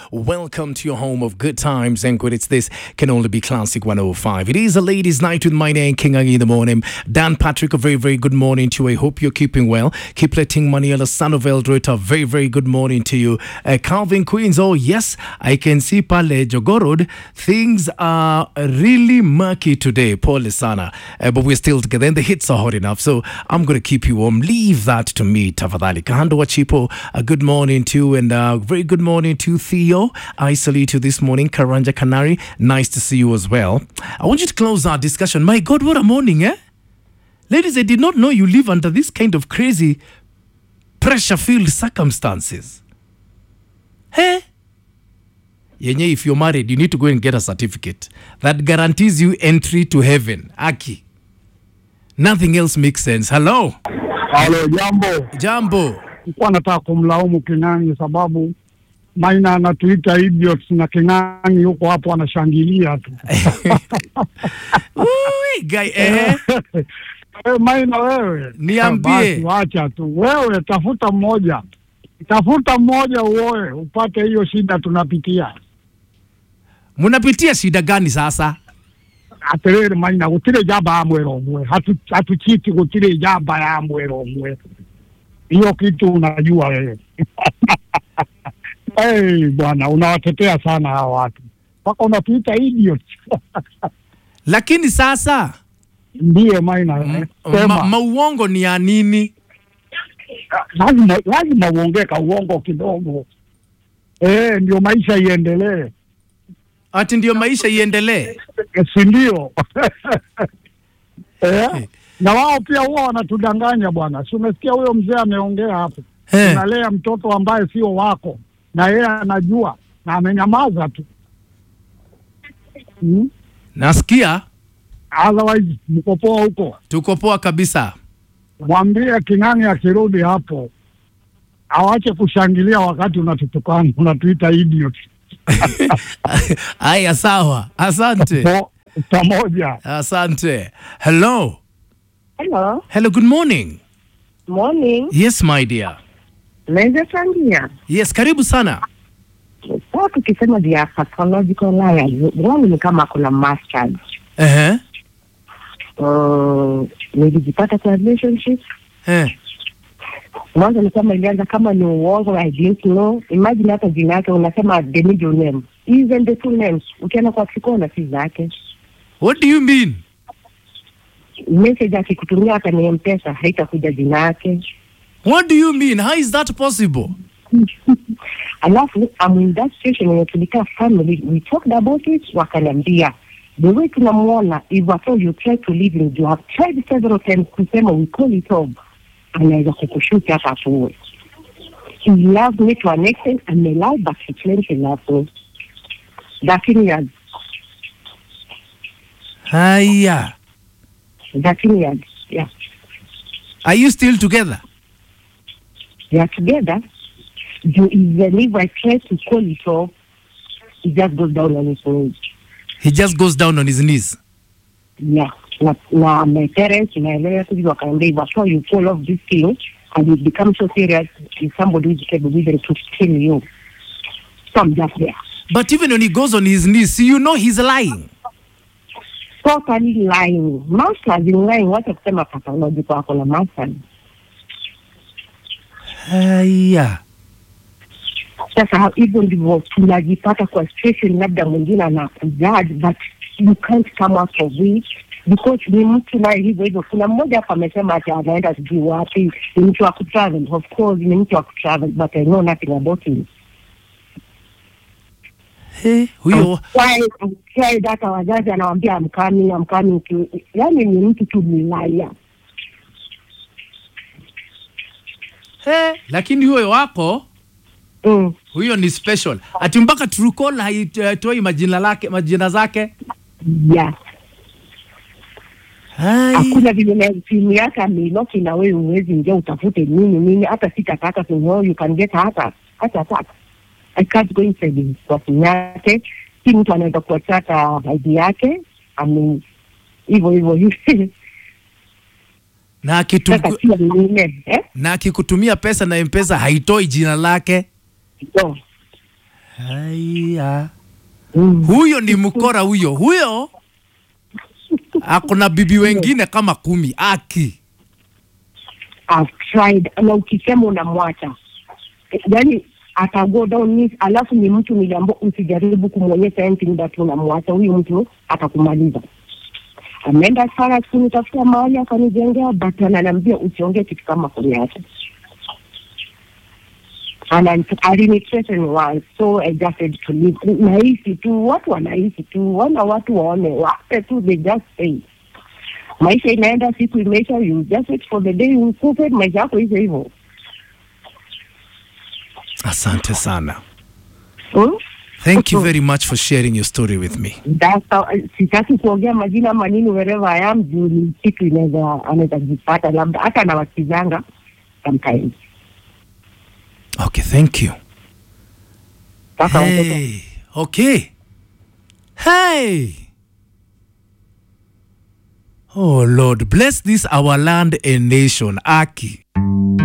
Welcome to your home of good times and good. It's this can only be Classic 105. It is a ladies' night with my name, King Agi in the morning. Dan Patrick, a very, very good morning to you. I hope you're keeping well. Keep letting money on the son of Eldred. A very, very good morning to you. Uh, Calvin Queens, oh yes, I can see Pale Jogorod. Things are really murky today, Paul Sana. Uh, but we're still together and the hits are hot enough. So I'm going to keep you warm. Leave that to me, Tafadhali. Kahando Wachipo, a good morning to you and uh, very good morning to Theo. I salute you this morning. Karanja Canary, nice to see you as well. I want you to close our discussion. My God, what a morning, eh? Ladies, I did not know you live under this kind of crazy pressure filled circumstances. Hey? Yenye, if you're married, you need to go and get a certificate that guarantees you entry to heaven. Aki. Nothing else makes sense. Hello. Halo, jambo. Jambo. Nilikuwa nataka kumlaumu King'ang'i sababu Maina anatuita idiots na King'ang'i yuko hapo anashangilia tu. Ui, guy, eh? Wewe Maina, wewe Niambie. Basi, wacha tu wewe, tafuta mmoja, tafuta mmoja uoe upate hiyo shida tunapitia. Munapitia shida gani sasa? atiriri Maina, gutire jamba ya mwera umwe, hatu hatuchiti gutire jamba ya mwera umwe. Hiyo kitu unajua wewe. Hey, bwana unawatetea sana hawa watu mpaka unatuita idiots. Lakini sasa Ndiye Maina, eh, ma, sema mauongo ni ya nini? lazima lazima uongee ka uongo kidogo eh, ndio maisha iendelee, Ati ndio maisha iendelee? Eh, si ndio? eh, na wao pia huwa wanatudanganya bwana. Si umesikia huyo mzee ameongea hapo, Eh. unalea mtoto ambaye sio wako na yeye anajua na amenyamaza tu hmm? Nasikia Otherwise mko poa huko. tuko poa kabisa. Mwambie King'ang'i akirudi hapo awache kushangilia wakati unatutukana, unatuita idiot. Aya, sawa, asante, Po- pamoja. asante. Hello, Hello, hello, good morning. morning. Yes my dear. Naweza changia Yes, karibu sana. sasa, tukisema vya pathological liars, wao ni kama kuna masters. Ehe, Uh, nilijipata kwa relationship eh, mwanzo, ni kama ilianza kama ni uongo, I didn't know. Imagine hata jina yake unasema the middle name, even the two names, ukienda kwa kikona si zake. what do you mean? Message akikutumia hata ni mpesa haitakuja jina yake. What do you mean? How is that possible? alafu I'm in that situation wenye tulikaa family we talked about it wakaniambia the way tunamuona if at all you try to live in you have tried several times kusema we call it off anaweza kukushuti hata atuwe he loves me to an extent and may lie but he claims he loves me thirteen years Haya, thirteen years yeah are you still together? they are together you even if I try to call it off he just goes down on his knees He just goes down on his knees. yeah na, na my parents naelewa tu wakaambia if at all you fall off this thing and you become so serious is somebody who is capable even to kill you so I'm just there But even when he goes on his knees, you know he's lying. totally lying masters in lying wacha kusema pathological ako na masters Haya, sasa ha- hivyo ndivyo tunajipata kwa situation labda mwingine anakujaji but you can't come out of it because ni mtu naye hivyo hivyo kuna mmoja hapa amesema ati anaenda sijui wapi ni mtu wa kutravel of course ni mtu wa kutravel but I know nothing about him He, huyo Why- why hata wazazi anawambia amkami amkami yani ni mtu tu milaya he, lakini huyo wako mm. huyo ni special, ati mpaka Truecaller haitoi majina lake majina zake. yeah Hai. hakuna vile na simu yake ameiloki na wewe uwezi ingia utafute nini nini hata sitataka to know you can get hata hata hata I can't go inside his kwa simu yake si mtu anaweza kuachata ID yake ame hivyo hivyo hivyo na akitu, sasa pia mwingine eh na akikutumia pesa na mpesa haitoi jina lake no haya Mm. huyo ni mkora huyo huyo akona bibi wengine kama kumi aki I've tried na ukisema unamwacha yani ata go down knees, alafu ni mtu niliambia usijaribu kumwonyesha anything that unamwacha huyu mtu atakumaliza ameenda sana kunitafuta mahali akanijengea but ananiambia usiongee kitu kama kuniacha alinithreaten once so I just said to leave. Nahisi tu watu wanahisi tu, wana watu waone, wape tu, they just say maisha inaenda, siku imeisha, you just wait for the day ukufe, maisha yako hivyo hivyo. asante sana Hmm? thank you very much for sharing your story with me That's how, sitaki kuongea majina manini wherever I am juu ni kitu inaweza anaweza jipata labda hata nawakizanga sometimes. okay thank you Sasa watoto hey. okay hey oh lord bless this our land and nation aki